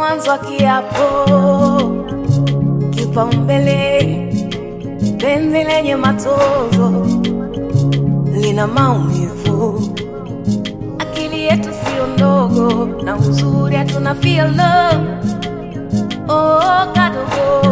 mwanzo wa kiapo, kipaumbele, penzi lenye matozo lina maumivu, akili yetu sio ndogo, na uzuri hatuna feel love. Oh, kadogo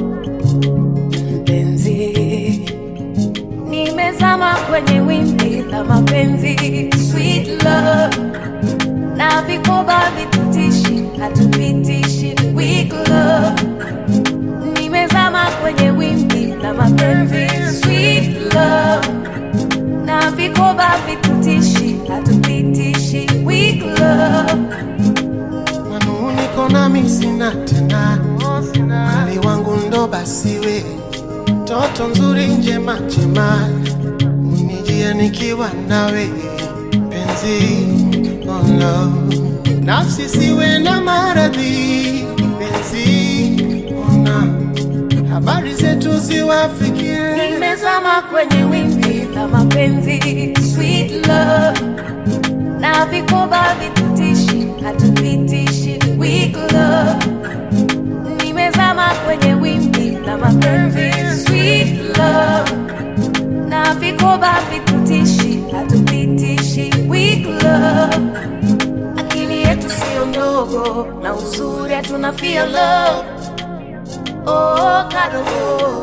mpenzi, nimezama kwenye wimbi la mapenzi, sweet love na vikoba vitutishi, hatupitishi weak love. Nimezama kwenye wimbi la mapenzi, sweet love na vikoba vitutishi, hatupitishi weak love. manuniko nami sina tena, mali wangu ndo basi we, toto nzuri njema njema, unijia nikiwa nawe penzi, oh no. nafsi siwe na maradhi penzi, ona habari zetu ziwafikie Nimezama kwenye wimbi la mapenzi, sweet love na vikoba vitutishi, hatupitishi weak love. Nimezama kwenye wimbi la mapenzi, sweet love na vikoba vitutishi, hatupitishi weak love. Akili yetu sio ndogo, na uzuri hatuna feel love. Oh, kadogo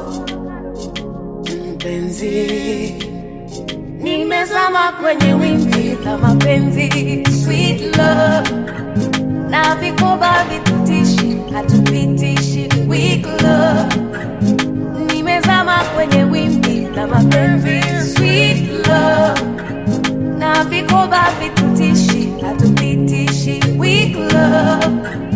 mpenzi, nimezama kwenye wimbi la mapenzi, sweet love na vikoba vitutishi, hatupitishi weak love. Nimezama kwenye wimbi la mapenzi, sweet love na vikoba vitutishi, hatupitishi weak love.